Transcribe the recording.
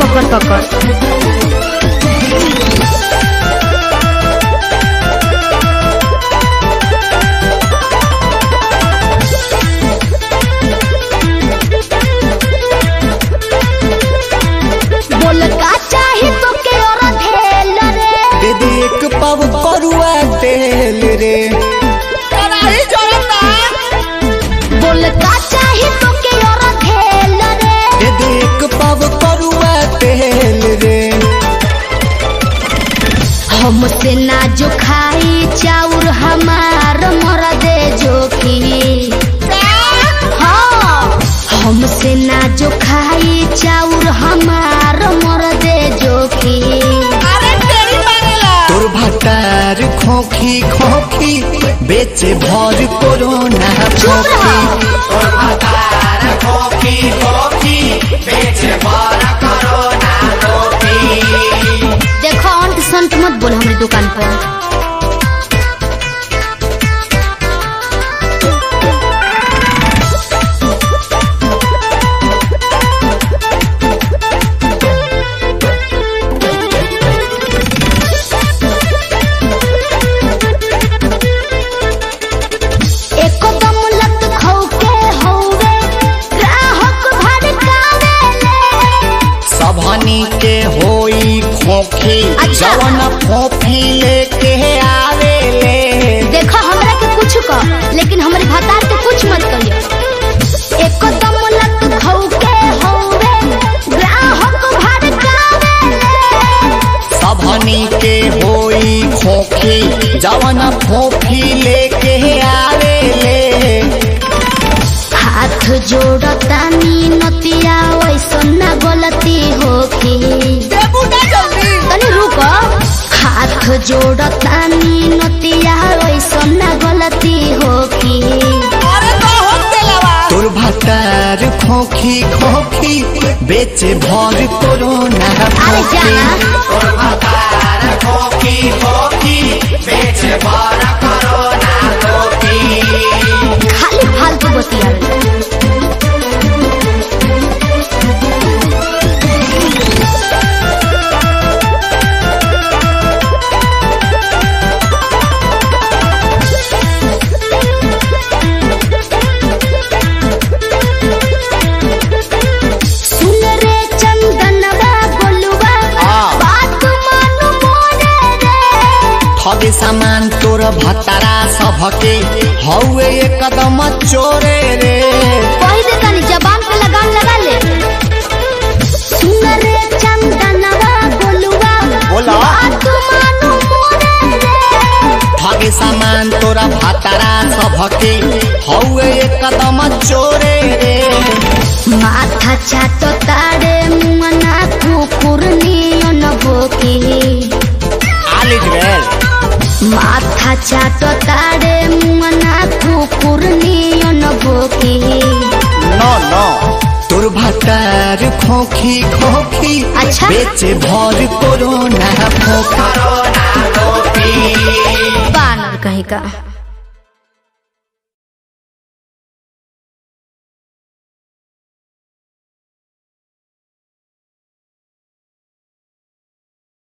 पकड़ पकड़ बोल का चाही तो के और धेल रे दे दे एक पाव करुआ तेल रे कराही जरता बोल का चाही तो के और धेल रे दे दे एक पाव करुआ तेल रे हमसे ना जो खाई चाउर हमार मर दे जोखी हाँ हमसे ना जो खाई चाउर हमार मर दे जोखी अरे तेरी मारेला तोर भटार खोखी खोखी बेचे भर कोरोना चुप खोखी रहो देखो अंत संत मत बोल हमारी दुकान पर एकदम लत खौके हौवे ग्राहक भड़कावेले सबहनी के होई खोखी अच्छा। जवन खोखी लेके आवे ले देखो हमरा के कुछ कह लेकिन हमारे भतार के कुछ मत कहियो एकदम लत खौके हौवे ग्राहक भड़कावेले सबहनी के होई खोखी जवन खोखी लेके आवे ले हाथ जोड़तानी नतिया वैसन ना गलती होखी देबू ना जल्दी तनी रुको हाथ जोड़तानी नतिया वैसन ना गलती होखी अरे तो हम तेलावा तोर भटार खोखी खोखी बेचे भर कोरोना अरे जाना खाली फालतू बतियावे सुन रे चंदनवा बोलुआ हाँ। बात मानु मोरे रे ठगे सामान तोर भतारा सबके हौवे एकदम चोरे रे कही दे तनी जबान पे लगाम लगा ले सुन रे चंदनवा बोलुआ बोला। बात मानु मोरे रे ठगे सामान तोरा भतारा सबके हौवे एकदम चोरे रे माथा चाटो तारे मुमना कुकुर नियन भोकी आलिज गेल माथा चाटो तारे मुमना कुकुर नियन भोकी नो नो तोर भतार खोखी खोखी अच्छा। बेचे भर कोरोना खोखी बानर कहीं का